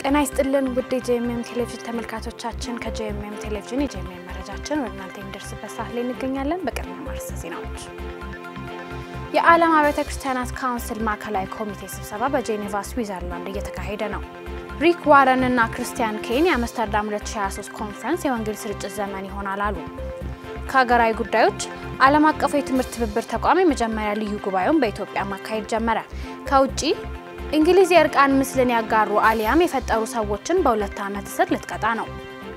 ጤና ይስጥልን ውድ የጄኤምኤም ቴሌቪዥን ተመልካቾቻችን፣ ከጄኤምኤም ቴሌቪዥን የጄኤምኤም መረጃችን ወደ እናንተ የሚደርስበት ሰዓት ላይ እንገኛለን። በቅድሚያ ማርዕስተ ዜናዎች። የዓለም አብያተ ክርስቲያናት ካውንስል ማዕከላዊ ኮሚቴ ስብሰባ በጄኔቫ ስዊዘርላንድ እየተካሄደ ነው። ሪክ ዋረን እና ክርስቲያን ኬን የአምስተርዳም 2023 ኮንፈረንስ የወንጌል ስርጭት ዘመን ይሆናል አሉ። ከሀገራዊ ጉዳዮች ዓለም አቀፉ የትምህርት ትብብር ተቋም የመጀመሪያ ልዩ ጉባኤውን በኢትዮጵያ ማካሄድ ጀመረ። ከውጭ እንግሊዝ የእርቃን ምስልን ያጋሩ አሊያም የፈጠሩ ሰዎችን በሁለት ዓመት እስር ልትቀጣ ነው።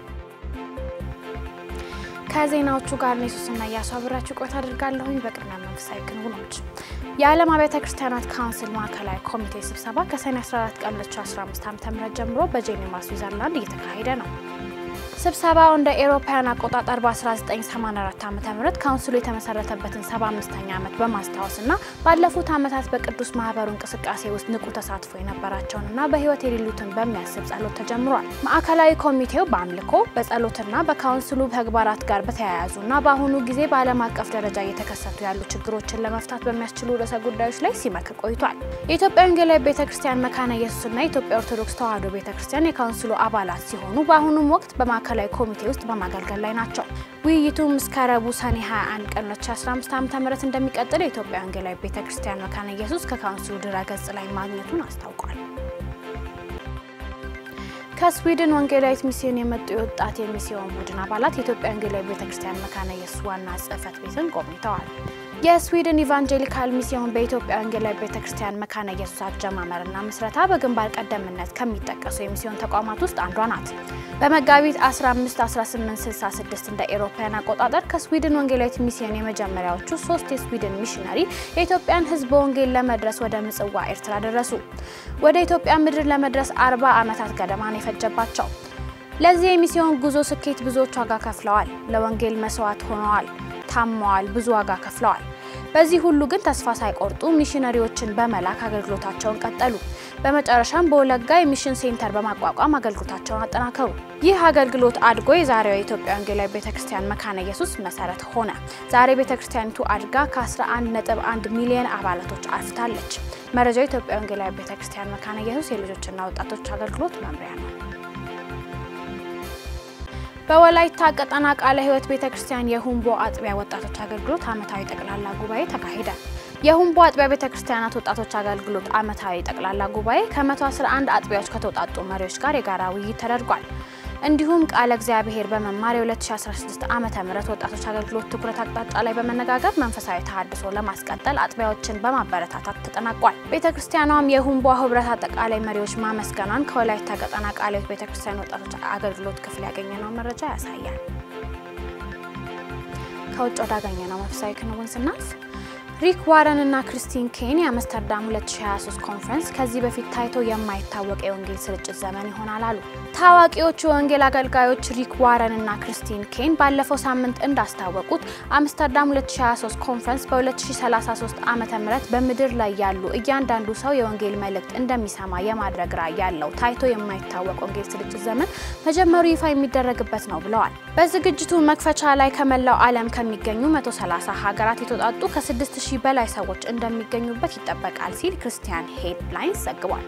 ከዜናዎቹ ጋር ነው ሱስና እያሱ አብራችሁ ቆይታ አድርጋለሁኝ። በቅድሚያ መንፈሳዊ ክንውኖች የዓለም አብያተ ክርስቲያናት ካውንስል ማዕከላዊ ኮሚቴ ስብሰባ ከሰኔ 14 ቀን 2015 ዓ.ም ጀምሮ በጄኔቫ ስዊዘርላንድ እየተካሄደ ነው። ስብሰባው እንደ ኤሮፓውያን አቆጣጠር በ1984 ዓ.ም ካውንስሉ የተመሰረተበትን 75ኛ ዓመት በማስታወስና ባለፉት ዓመታት በቅዱስ ማህበሩ እንቅስቃሴ ውስጥ ንቁ ተሳትፎ የነበራቸውንና በሕይወት የሌሉትን በሚያስብ ጸሎት ተጀምሯል። ማዕከላዊ ኮሚቴው በአምልኮ በጸሎትና በካውንስሉ ተግባራት ጋር በተያያዙና በአሁኑ ጊዜ በዓለም አቀፍ ደረጃ እየተከሰቱ ያሉ ችግሮችን ለመፍታት በሚያስችሉ ርዕሰ ጉዳዮች ላይ ሲመክር ቆይቷል። የኢትዮጵያ ወንጌላዊ ቤተ ክርስቲያን መካነ ኢየሱስና የኢትዮጵያ ኦርቶዶክስ ተዋሕዶ ቤተ ክርስቲያን የካውንስሉ አባላት ሲሆኑ በአሁኑም ወቅት በማዕከላዊ ኮሚቴ ውስጥ በማገልገል ላይ ናቸው። ውይይቱም እስከ ረቡዕ ሰኔ 21 ቀን 2015 ዓ.ም እንደሚቀጥል የኢትዮጵያ ወንጌላዊ ቤተ ክርስቲያን መካነ ኢየሱስ ከካውንስሉ ድረ-ገጽ ላይ ማግኘቱን አስታውቋል። ከስዊድን ወንጌላዊት ሚስዮን የመጡ የወጣት የሚስዮን ቡድን አባላት የኢትዮጵያ ወንጌላዊ ቤተ ክርስቲያን መካነ ኢየሱስ ዋና ጽሕፈት ቤትን ጎብኝተዋል። የስዊድን ኢቫንጀሊካል ሚስዮን በኢትዮጵያ ወንጌላዊ ቤተ ክርስቲያን መካነ ኢየሱስ አጀማመርና ምስረታ በግንባር ቀደምትነት ከሚጠቀሱ የሚስዮን ተቋማት ውስጥ አንዷ ናት። በመጋቢት 15 1866 እንደ ኤሮፓውያን አቆጣጠር ከስዊድን ወንጌላዊት ሚስዮን የመጀመሪያዎቹ ሶስት የስዊድን ሚሽነሪ የኢትዮጵያን ሕዝብ በወንጌል ለመድረስ ወደ ምጽዋ ኤርትራ ደረሱ። ወደ ኢትዮጵያ ምድር ለመድረስ 40 ዓመታት ገደማ ነው የፈጀባቸው። ለዚህ የሚስዮን ጉዞ ስኬት ብዙዎች ዋጋ ከፍለዋል። ለወንጌል መስዋዕት ሆነዋል፣ ታመዋል፣ ብዙ ዋጋ ከፍለዋል። በዚህ ሁሉ ግን ተስፋ ሳይቆርጡ ሚሽነሪዎችን በመላክ አገልግሎታቸውን ቀጠሉ። በመጨረሻም በወለጋ የሚሽን ሴንተር በማቋቋም አገልግሎታቸውን አጠናከሩ። ይህ አገልግሎት አድጎ የዛሬው የኢትዮጵያ ወንጌላዊ ቤተክርስቲያን መካነ ኢየሱስ መሰረት ሆነ። ዛሬ ቤተክርስቲያኒቱ አድጋ ከ11.1 ሚሊዮን አባላቶች አፍታለች። መረጃው የኢትዮጵያ ወንጌላዊ ቤተክርስቲያን መካነ ኢየሱስ የልጆችና ወጣቶች አገልግሎት መምሪያ ነው። በወላይታ ቀጠና ቃለ ሕይወት ቤተ ክርስቲያን የሁምቦ አጥቢያ ወጣቶች አገልግሎት ዓመታዊ ጠቅላላ ጉባኤ ተካሄደ። የሁምቦ አጥቢያ ቤተ ክርስቲያናት ወጣቶች አገልግሎት ዓመታዊ ጠቅላላ ጉባኤ ከ111 አጥቢያዎች ከተውጣጡ መሪዎች ጋር የጋራ ውይይት ተደርጓል። እንዲሁም ቃለ እግዚአብሔር በመማር የ2016 ዓመተ ምህረት ወጣቶች አገልግሎት ትኩረት አቅጣጫ ላይ በመነጋገር መንፈሳዊ ተሃድሶ ለማስቀጠል አጥቢያዎችን በማበረታታት ተጠናቋል። ቤተ ክርስቲያኗም የሁምቦ ህብረት አጠቃላይ መሪዎች ማመስገኗን ከወላይታ ቀጠና ቃለ ሕይወት ቤተ ክርስቲያን ወጣቶች አገልግሎት ክፍል ያገኘነው መረጃ ያሳያል። ከውጭ ወዳገኘነው መንፈሳዊ ክንውን ስናልፍ ሪክ ዋረን እና ክርስቲን ኬን የአምስተርዳም 2023 ኮንፈረንስ ከዚህ በፊት ታይቶ የማይታወቅ የወንጌል ስርጭት ዘመን ይሆናል አሉ። ታዋቂዎቹ የወንጌል አገልጋዮች ሪክ ዋረን እና ክርስቲን ኬን ባለፈው ሳምንት እንዳስታወቁት አምስተርዳም 2023 ኮንፈረንስ በ2033 ዓ ም በምድር ላይ ያሉ እያንዳንዱ ሰው የወንጌል መልእክት እንደሚሰማ የማድረግ ራዕይ ያለው ታይቶ የማይታወቅ ወንጌል ስርጭት ዘመን መጀመሩ ይፋ የሚደረግበት ነው ብለዋል። በዝግጅቱ መክፈቻ ላይ ከመላው ዓለም ከሚገኙ 130 ሀገራት የተውጣጡ ከ6000 ሺህ በላይ ሰዎች እንደሚገኙበት ይጠበቃል ሲል ክርስቲያን ሄድላይንስ ዘግቧል።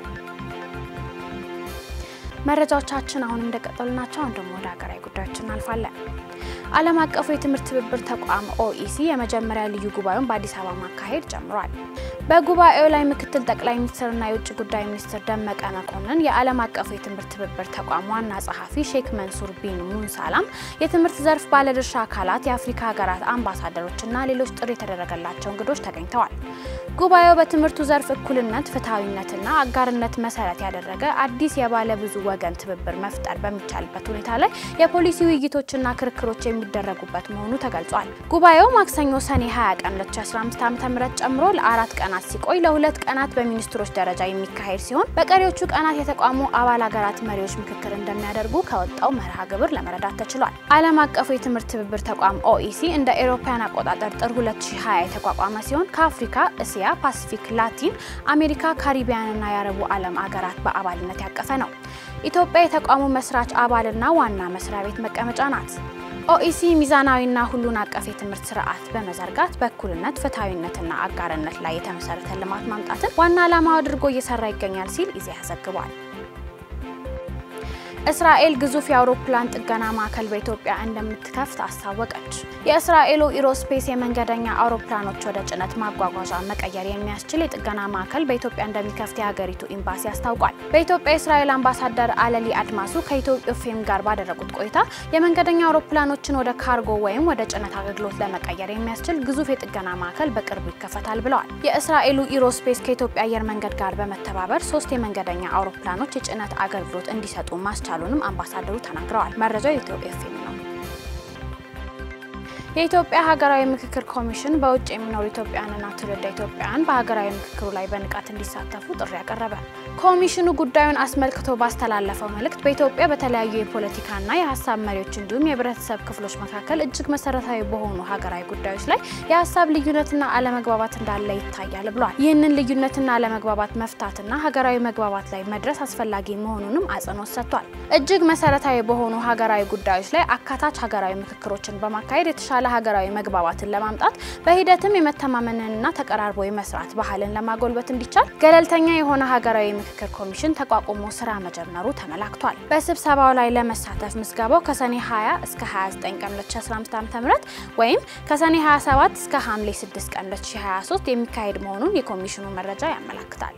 መረጃዎቻችን አሁንም እንደቀጠሉ ናቸው። አሁን ደግሞ ወደ ሀገራዊ ጉዳዮች እናልፋለን። ዓለም አቀፉ የትምህርት ትብብር ተቋም ኦኢሲ የመጀመሪያ ልዩ ጉባኤውን በአዲስ አበባ ማካሄድ ጀምሯል። በጉባኤው ላይ ምክትል ጠቅላይ ሚኒስትርና የውጭ ጉዳይ ሚኒስትር ደመቀ መኮንን፣ የዓለም አቀፉ የትምህርት ትብብር ተቋም ዋና ጸሐፊ ሼክ መንሱር ቢን ሙንሳላም፣ የትምህርት ዘርፍ ባለድርሻ አካላት፣ የአፍሪካ ሀገራት አምባሳደሮችና ሌሎች ጥሪ የተደረገላቸው እንግዶች ተገኝተዋል። ጉባኤው በትምህርቱ ዘርፍ እኩልነት፣ ፍትሐዊነትና አጋርነት መሰረት ያደረገ አዲስ የባለ ብዙ ወገን ትብብር መፍጠር በሚቻልበት ሁኔታ ላይ የፖሊሲ ውይይቶችና ክርክሮች የሚደረጉበት መሆኑ ተገልጿል። ጉባኤው ማክሰኞ ሰኔ 20 ቀን 2015 ዓ.ም ጨምሮ ለአራት ቀናት ሲቆይ ለሁለት ቀናት በሚኒስትሮች ደረጃ የሚካሄድ ሲሆን በቀሪዎቹ ቀናት የተቋሙ አባል ሀገራት መሪዎች ምክክር እንደሚያደርጉ ከወጣው መርሃ ግብር ለመረዳት ተችሏል። ዓለም አቀፉ የትምህርት ትብብር ተቋም ኦኢሲ እንደ ኤሮፓያን አቆጣጠር ጥር 2020 የተቋቋመ ሲሆን ከአፍሪካ፣ እስያ፣ ፓሲፊክ፣ ላቲን አሜሪካ፣ ካሪቢያንና የአረቡ ዓለም አገራት በአባልነት ያቀፈ ነው። ኢትዮጵያ የተቋሙ መስራች አባልና ዋና መስሪያ ቤት መቀመጫ ናት። ኦኢሲ ሚዛናዊና ሁሉን አቀፍ የትምህርት ስርዓት በመዘርጋት በእኩልነት ፍትሐዊነትና አጋርነት ላይ የተመሰረተ ልማት ማምጣትን ዋና ዓላማው አድርጎ እየሰራ ይገኛል ሲል ኢዜአ ዘግቧል። እስራኤል ግዙፍ የአውሮፕላን ጥገና ማዕከል በኢትዮጵያ እንደምትከፍት አስታወቀች። የእስራኤሉ ኢሮስፔስ የመንገደኛ አውሮፕላኖች ወደ ጭነት ማጓጓዣ መቀየር የሚያስችል የጥገና ማዕከል በኢትዮጵያ እንደሚከፍት የሀገሪቱ ኤምባሲ አስታውቋል። በኢትዮጵያ የእስራኤል አምባሳደር አለሊ አድማሱ ከኢትዮ ፌም ጋር ባደረጉት ቆይታ የመንገደኛ አውሮፕላኖችን ወደ ካርጎ ወይም ወደ ጭነት አገልግሎት ለመቀየር የሚያስችል ግዙፍ የጥገና ማዕከል በቅርቡ ይከፈታል ብለዋል። የእስራኤሉ ኢሮስፔስ ከኢትዮጵያ አየር መንገድ ጋር በመተባበር ሶስት የመንገደኛ አውሮፕላኖች የጭነት አገልግሎት እንዲሰጡ ማስቻሉንም አምባሳደሩ ተናግረዋል። መረጃው የኢትዮ ኤፍኤም ነው። የኢትዮጵያ ሀገራዊ ምክክር ኮሚሽን በውጭ የሚኖሩ ኢትዮጵያውያንና ትውልደ ኢትዮጵያውያን በሀገራዊ ምክክሩ ላይ በንቃት እንዲሳተፉ ጥሪ ያቀረበ። ኮሚሽኑ ጉዳዩን አስመልክቶ ባስተላለፈው መልእክት በኢትዮጵያ በተለያዩ የፖለቲካና የሀሳብ መሪዎች እንዲሁም የህብረተሰብ ክፍሎች መካከል እጅግ መሰረታዊ በሆኑ ሀገራዊ ጉዳዮች ላይ የሀሳብ ልዩነትና አለመግባባት እንዳለ ይታያል ብሏል። ይህንን ልዩነትና አለመግባባት መፍታትና ሀገራዊ መግባባት ላይ መድረስ አስፈላጊ መሆኑንም አጽንኦት ሰጥቷል። እጅግ መሰረታዊ በሆኑ ሀገራዊ ጉዳዮች ላይ አካታች ሀገራዊ ምክክሮችን በማካሄድ የተሻለ ሀገራዊ መግባባትን ለማምጣት በሂደትም የመተማመንንና ተቀራርቦ የመስራት ባህልን ለማጎልበት እንዲቻል ገለልተኛ የሆነ ሀገራዊ ምክክር ኮሚሽን ተቋቁሞ ስራ መጀመሩ ተመላክቷል። በስብሰባው ላይ ለመሳተፍ ምዝገባው ከሰኔ 20 እስከ 29 ቀን 2015 ዓ.ም ወይም ከሰኔ 27 እስከ ሐምሌ 6 ቀን 2023 የሚካሄድ መሆኑን የኮሚሽኑ መረጃ ያመላክታል።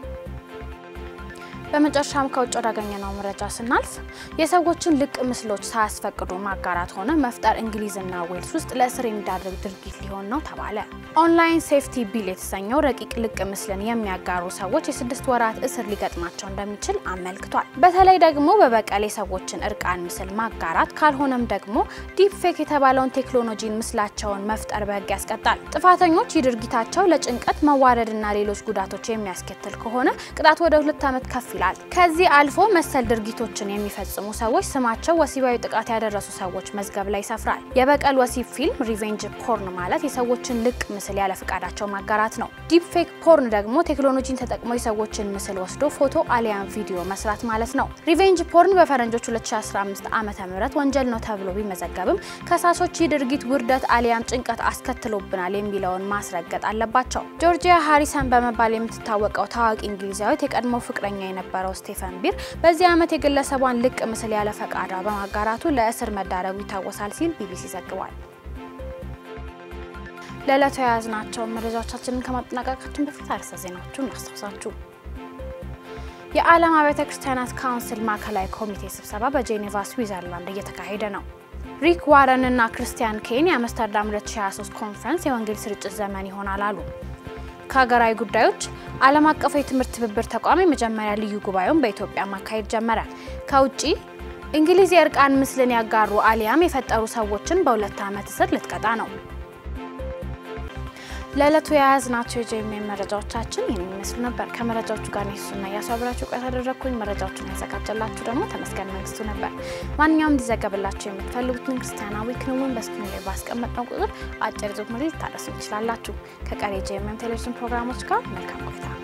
በመጨረሻም ከውጭ ወዳገኘነው መረጃ ስናልፍ የሰዎችን ልቅ ምስሎች ሳያስፈቅዱ ማጋራት ሆነ መፍጠር እንግሊዝና ዌልስ ውስጥ ለእስር የሚዳርግ ድርጊት ሊሆን ነው ተባለ። ኦንላይን ሴፍቲ ቢል የተሰኘው ረቂቅ ልቅ ምስልን የሚያጋሩ ሰዎች የስድስት ወራት እስር ሊገጥማቸው እንደሚችል አመልክቷል። በተለይ ደግሞ በበቀል የሰዎችን እርቃን ምስል ማጋራት ካልሆነም ደግሞ ዲፕ ፌክ የተባለውን ቴክኖሎጂን ምስላቸውን መፍጠር በሕግ ያስቀጣል። ጥፋተኞች ይህ ድርጊታቸው ለጭንቀት መዋረድና ሌሎች ጉዳቶች የሚያስከትል ከሆነ ቅጣት ወደ ሁለት ዓመት ከፍ ይላል። ከዚህ አልፎ መሰል ድርጊቶችን የሚፈጽሙ ሰዎች ስማቸው ወሲባዊ ጥቃት ያደረሱ ሰዎች መዝገብ ላይ ይሰፍራል። የበቀል ወሲብ ፊልም ሪቬንጅ ፖርን ማለት የሰዎችን ልቅ ምስል ያለ ፍቃዳቸው ማጋራት ነው። ዲፕ ፌክ ፖርን ደግሞ ቴክኖሎጂን ተጠቅሞ የሰዎችን ምስል ወስዶ ፎቶ አሊያም ቪዲዮ መስራት ማለት ነው። ሪቬንጅ ፖርን በፈረንጆች 2015 ዓ ም ወንጀል ነው ተብሎ ቢመዘገብም ከሳሾች ይህ ድርጊት ውርደት አሊያም ጭንቀት አስከትሎብናል የሚለውን ማስረገጥ አለባቸው። ጆርጂያ ሃሪሰን በመባል የምትታወቀው ታዋቂ እንግሊዛዊት የቀድሞ ፍቅረኛ የነበረው ስቴፈን ቢር በዚህ ዓመት የግለሰቧን ልቅ ምስል ያለ ፈቃዷ በማጋራቱ ለእስር መዳረጉ ይታወሳል ሲል ቢቢሲ ዘግቧል። ለዕለቱ የያዝናቸውን መረጃዎቻችንን ከማጠናቀቃችን በፊት አርዕስተ ዜናዎቹን እናስታውሳችሁ። የዓለም አብያተ ክርስቲያናት ካውንስል ማዕከላዊ ኮሚቴ ስብሰባ በጄኔቫ ስዊዘርላንድ እየተካሄደ ነው። ሪክ ዋረን እና ክርስቲያን ኬን የአምስተርዳም 2023 ኮንፈረንስ የወንጌል ስርጭት ዘመን ይሆናል አሉ። ከሀገራዊ ጉዳዮች ዓለም አቀፉ የትምህርት ትብብር ተቋም የመጀመሪያ ልዩ ጉባኤውን በኢትዮጵያ ማካሄድ ጀመረ። ከውጭ እንግሊዝ የእርቃን ምስልን ያጋሩ አሊያም የፈጠሩ ሰዎችን በሁለት ዓመት እስር ልትቀጣ ነው። ለዕለቱ የያዝናቸው የጄኤምኤን መረጃዎቻችን ይህን የሚመስሉ ነበር። ከመረጃዎቹ ጋር ኔሱና እያሷብራችሁ ቆይታ ያደረግኩኝ። መረጃዎቹን ያዘጋጀላችሁ ደግሞ ተመስገን መንግስቱ ነበር። ማንኛውም እንዲዘገብላችሁ የምትፈልጉትን ክርስቲያናዊ ክንውን በስክሪኑ ላይ ባስቀመጥነው ቁጥር አጭር ጽሑፍ መልእክት ልታደርሱ ትችላላችሁ። ከቀሪ የጄኤምኤን ቴሌቪዥን ፕሮግራሞች ጋር መልካም ቆይታ